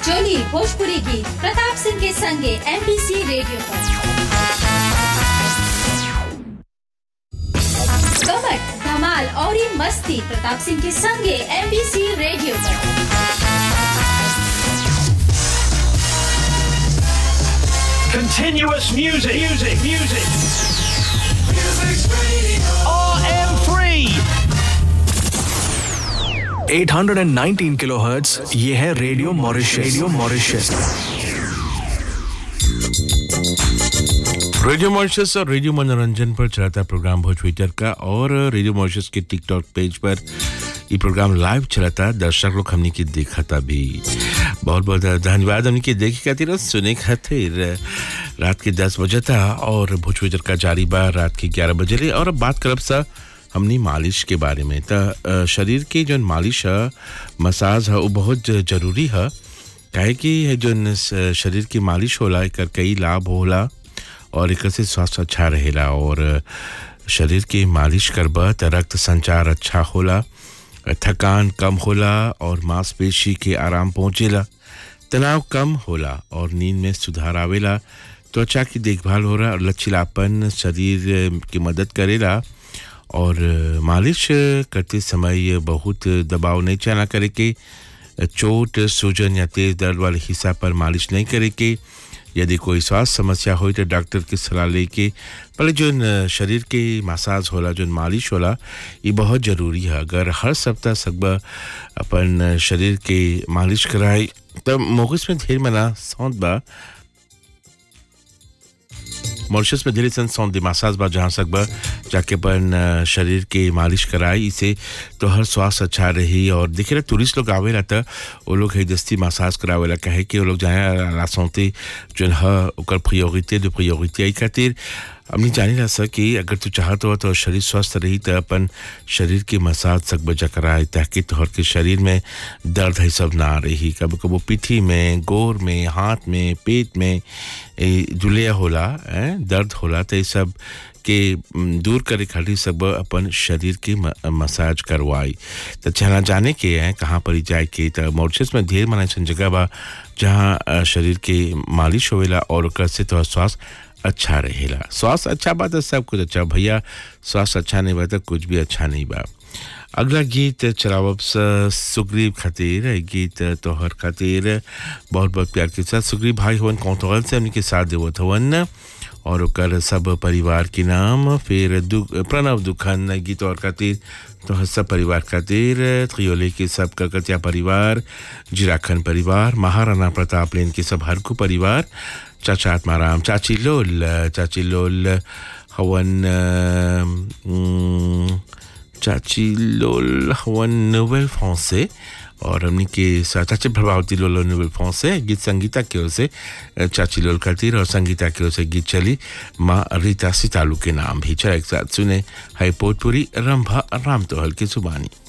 जोली भोजपुरी गीत प्रताप सिंह के संगे एमबीसी रेडियो पर कमट धमाल और ये मस्ती प्रताप सिंह के संगे एमबीसी रेडियो पर Continuous music, music, music. RM3. 819 kilohertz ये है radio Mauritius radio Mauritius radio Mauritius और रेडियो मनोरंजन पर चलाता प्रोग्राम भोज ट्विटर का और रेडियो मॉरिशस के टिकटॉक पेज पर ये प्रोग्राम लाइव चलाता दर्शक लोग हमने की देखा था भी बहुत बहुत धन्यवाद हमने की देखी खातिर और सुने खातिर रात के दस बजे था और भोज ट्विटर का जारी बा रात के ग्यारह बजे ले और अब बात करब सा हमनी मालिश के बारे में त शरीर के जो मालिश है मसाज है वो बहुत जरूरी है काहे कि है जो शरीर की मालिश होला एकर कई लाभ होला और एक से स्वास्थ्य अच्छा रहेला और शरीर की मालिश करबा त रक्त संचार अच्छा होला थकान कम होला और मांसपेशी के आराम पहुँचेला तनाव कम होला और नींद में सुधार आवेला त्वचा की देखभाल हो रहा और लचीलापन शरीर की मदद करेला और मालिश करते समय बहुत दबाव नहीं चला करे के चोट सूजन या तेज दर्द वाले हिस्सा पर मालिश नहीं करे के यदि कोई स्वास्थ्य समस्या हो तो डॉक्टर की सलाह लेके पहले जो शरीर के मसाज होला जो मालिश होला ये बहुत ज़रूरी है अगर हर सप्ताह सकबा अपन शरीर के मालिश कराए तब मोगस में ढेर मना सौंद बा मॉरिशस में ढेर सौंद मसाज बा जहाँ सकबा जाके अपन शरीर के मालिश कराए इसे तो हर स्वास्थ्य अच्छा रही और देखे रहे टूरिस्ट लोग आवे रहता वो लोग है दस्ती मसाज करावेला कहे कि वो लोग जाए लासौते जो है ओकर प्रियोरिटी जो प्रियोरिटी आई खातिर हमने जानी रहा सर कि अगर तू चाहत हो तो शरीर स्वस्थ रही तो अपन शरीर की मसाज सक बजा कराए ताकि तोहर के शरीर में दर्द है सब ना रही कभी कबो पिठी में गोर में हाथ में पेट में जुलिया होला ए, दर्द होला तो ये सब के दूर करे खातिर सब अपन शरीर के मसाज करवाई तो चला जाने के हैं कहाँ पर जाए के तो मॉरिशस में ढेर मना ऐसा जगह बा जहाँ शरीर के मालिश होवेला और ओकर से तो स्वास्थ्य अच्छा रहेला स्वास्थ्य अच्छा बा तो सब कुछ अच्छा भैया स्वास्थ्य अच्छा नहीं बा तो कुछ भी अच्छा नहीं बा अगला गीत चलावब सुग्रीव खातिर गीत तोहर खातिर बहुत बहुत प्यार के साथ सुग्रीव भाई हवन कौतूहल से उनके साथ देवत हवन और ओकर सब परिवार के नाम फिर दुख प्रणव दुखन गीत और खातिर तो सब परिवार खातिर त्रियोले के सब ककतिया परिवार जिराखन परिवार महाराणा प्रताप लेन के सब हरकू परिवार चाचा आत्माराम चाची लोल चाची लोल हवन चाची लोल हवन नोवेल फ्रांसे और हमने के चाची प्रभावती लोल नोवेल फ्रांसे गीत संगीता की ओर से चाची लोल खातिर और संगीता की ओर से गीत चली माँ रीता सितालू के नाम भी चला एक साथ सुने है पोटपुरी रंभा राम तोहल की जुबानी